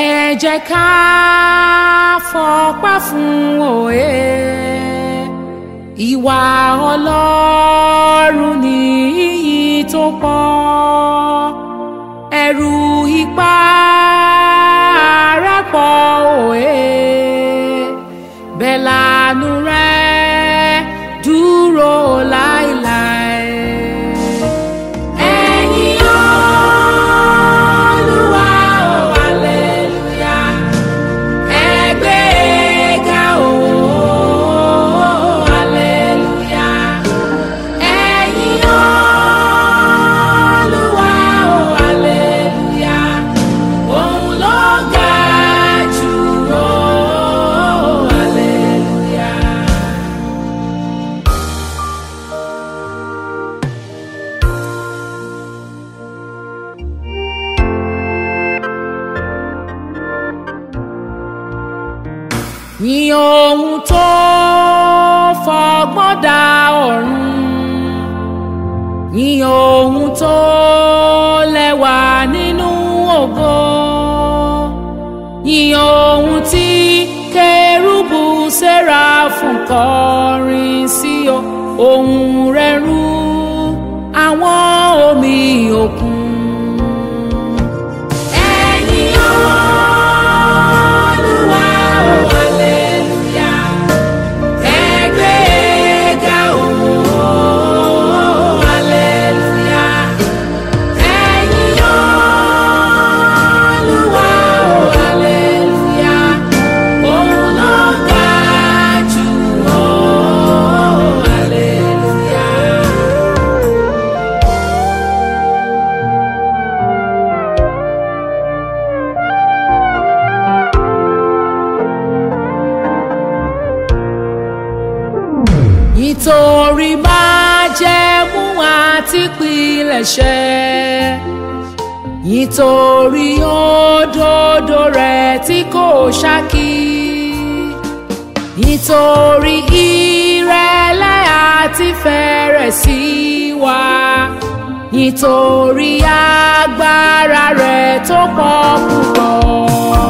ẹ jẹ́ ká fọpẹ́ fún òye ìwà ọlọ́run ní iyì tó pọ̀ ẹ̀rù ipá rẹ̀ pọ̀ òye bẹ́ẹ̀ lànú rẹ̀ dúró láéláé. Ẹ̀yin Olúwa o, hallelujah. Ẹ gbé ga o, hallelujah. Ẹ̀yin Olúwa o, hallelujah. Òun ló ga jù o, hallelujah. Yìn ohun tó fọgbọ́n dá ọ̀run. Yìn ohun tó lẹ́wà nínú ògo. Yìn ohun tí kérúbù séráfù kọrin sí o. Ohùn rẹ̀ rú àwọn omi òkun. Ẹ̀yin Olúwa o, hallelujah. Ẹ gbé ga o, hallelujah. Ẹ̀yin Olúwa o, hallelujah. Òun ló ga jù o, hallelujah. nítorí májẹ̀mú àti pilẹ̀ṣẹ̀ nítorí òdodo rẹ̀ tí kò ṣákí nítorí ìrẹ̀lẹ̀ àti fẹ̀rẹ̀ sí wa nítorí agbára rẹ̀ tó pọ̀ púpọ̀.